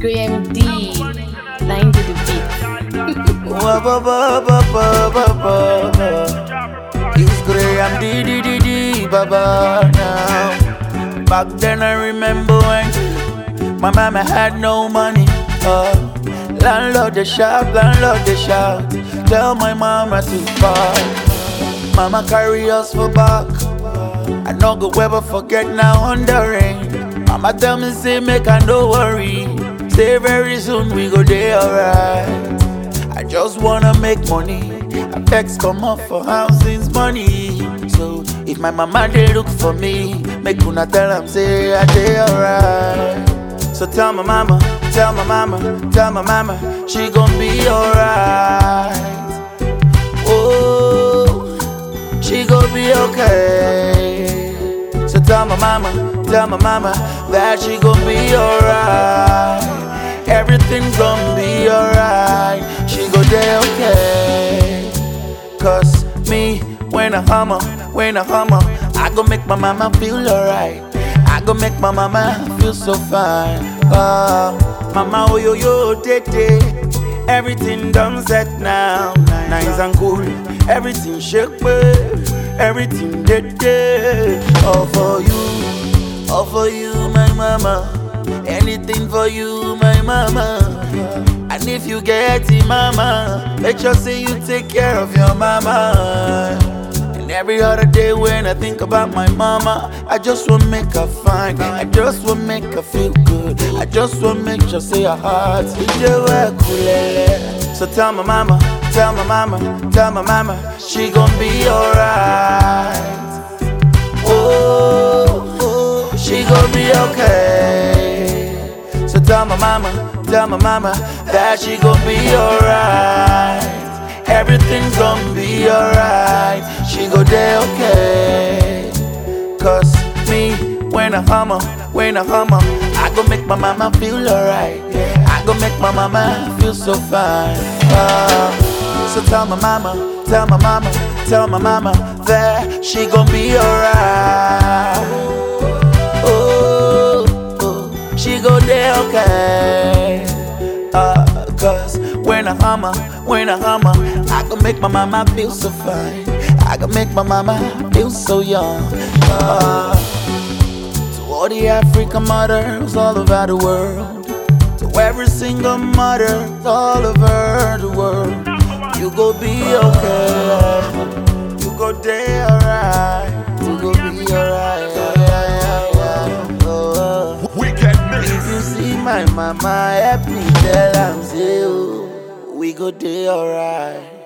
Graham D. Line to the beat. Ba ba ba ba ba ba ba. It's Graham D D D D ba ba now. Back then I remember when my mama had no money. Uh, landlord the shout, landlord the shout. Tell my mama to buy. Mama carry us for back. I no go ever forget now on the rain. Mama tell me say make I no worry. Say very soon we go there alright. I just wanna make money. I vex come up for housing's money. So if my mama they look for me, make una tell am say I dey alright. So tell my mama, tell my mama, tell my mama, she gon' be alright. Oh, she gon' be okay. So tell my mama, tell my mama that she gon' be alright. Everything's gon' be alright. She go there okay. Cause me, when I hummer, when I hummer, I go make my mama feel alright. I go make my mama feel so fine. Ah, mama, oh yo yo, tete. Everything done set now. Nice and cool. Everything shake, babe. Everything dead, dead. All for you, all for you, my mama. Anything for you, my mama. And if you get it, mama, make sure say you take care of your mama. And every other day when I think about my mama, I just want make her fine. I just want make her feel good. I just want make sure say her heart is kulele. So tell my mama, tell my mama, tell my mama, she gon' be alright. Oh, oh, she gon' be okay. So tell my mama, tell my mama that she gon' be alright. Everything's gon' be alright. She go there okay. Cause me, when I hummer, when I hummer, I go make my mama feel alright. I go make my mama feel so fine. Ah, so tell my mama, tell my mama, tell my mama that she gon' be alright. Oh, oh, she go there okay. Uh, cause when I hummer, when I hummer, I can make my mama feel so fine. I can make my mama feel so young. Uh, to all the African mothers all over the world, to every single mother all over the world, you go be okay. You go there alright. You go be alright. Oh. If you see my mama, help me tell am say, oh, we go dey alright.